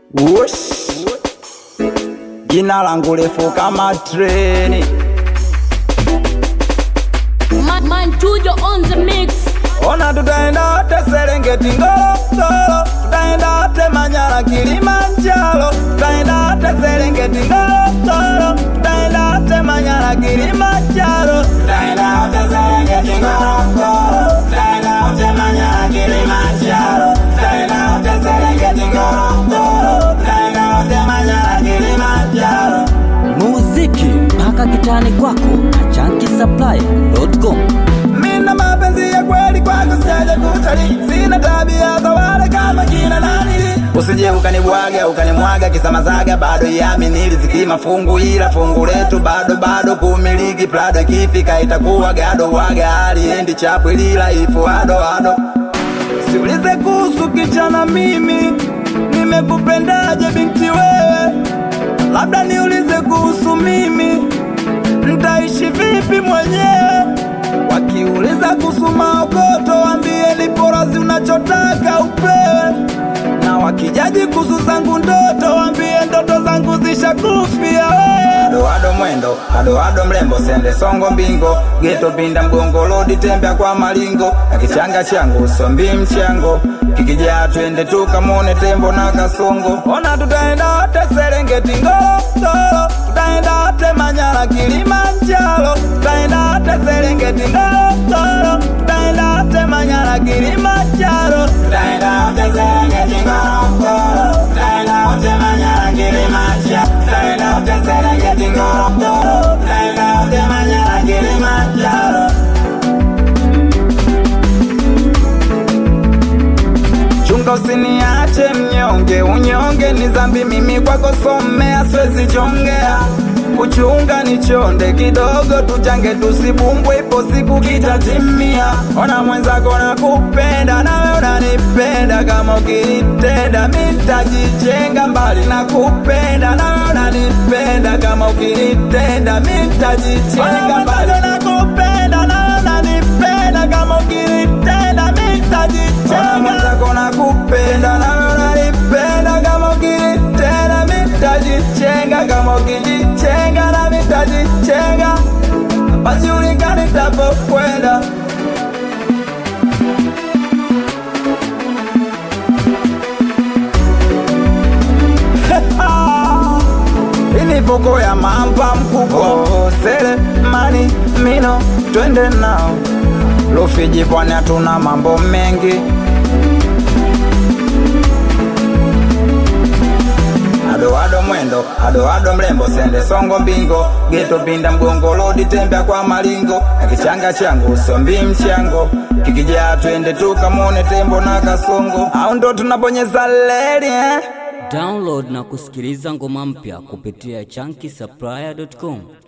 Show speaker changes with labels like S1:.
S1: Ush. Jina langu refu kama treni,
S2: Man, man Tujo on the mix.
S1: ona tutaenda wote Serengeti, Ngorongoro, tutaenda wote Manyara, Kilimanjaro, tutaenda wote Serengeti, Ngorongoro, tutaenda wote Manyara, Kilimanjaro, tutaenda wote Serengeti, Ngorongoro, tutaenda wote Manyara, Kilimanjaro, tutaenda wote Serengeti, Ngorongoro, tutaenda wote Manyara, Kilimanjaro.
S3: muziki mpaka kitani kwako na chankisupply.com
S1: Mina mapenzi ya kweli kwako sijaja kutalii, sina tabia za wale kama kina nani. Usije ukanibwaga ukanimwaga kisamazaga, bado iamini riziki mafungu, ila fungu letu bado bado kumiliki Prado, ikifika itakuwa gado waga, aliendi chapu lila ifu ado ado. Siulize kuhusu kichana, mimi nimekupendaje binti wewe, labda niulize kuhusu mimi ntaishi vipi mwenyewe. Wakiuliza kuhusu maokoto, wambie lipo razi unachotaka upewe, na wakijaji kuhusu zangu ndoto, wambie ndoto zangu zishakufia wewe. Ado ado mwendo, ado ado mrembo, sende songo mbingo, geto pinda mgongo, lodi tembea kwa malingo, na kichanga changu sombi mchango, kikijaa twende tukamone tembo na kasongo. Ona tutaenda wote Serengeti, Ngorongoro, tutaenda wote Manyara, Kilimanjaro, tutaenda wote Serengeti, Ngorongoro, tutaenda wote Manyara, Kilimanjaro, tutaenda wote Serengeti, Ngorongoro, tutaenda wote Manyara, Kilimanjaro, tutaenda wote Serengeti, Ngorongoro, tutaenda wote Manyara, Kilimanjaro. Chunga usiniache mnyonge, unyonge ni dhambi, mimi kwako somea, siwezi jongea. Kuchunga ni chonde kidogo, tuchange tusibumbwe, ipo siku kitatimia. Ona mwenzako nakupenda, nawe unanipenda, kama ukinitenda mi nitajichenga mbali na kupenda, nawe unanipenda, kama ukinitenda mi nitajichenga mbali nakupenda, nawe unanipenda, kama ukinitenda mi nitajichenga mwenzako nakupenda, nawe unanipenda, kama ukinitenda mi nitajichenga, kama ukijichenga na mi nitajichenga, pajulikani nitapokwenda. Ini voko ya mamba mkubwa oh, sele mani mino twende nao Rufiji pwani hatuna mambo mengi ado ado mwendo ado ado mrembo sende songo mbingo geto pinda mgongo lodi tembea kwa malingo na kichanga changu sombi mchango kikijaa twende tukamone tembo na kasongo au ndo tunabonyeza leli eh?
S3: download na kusikiliza ngoma mpya kupitia chankisupply.com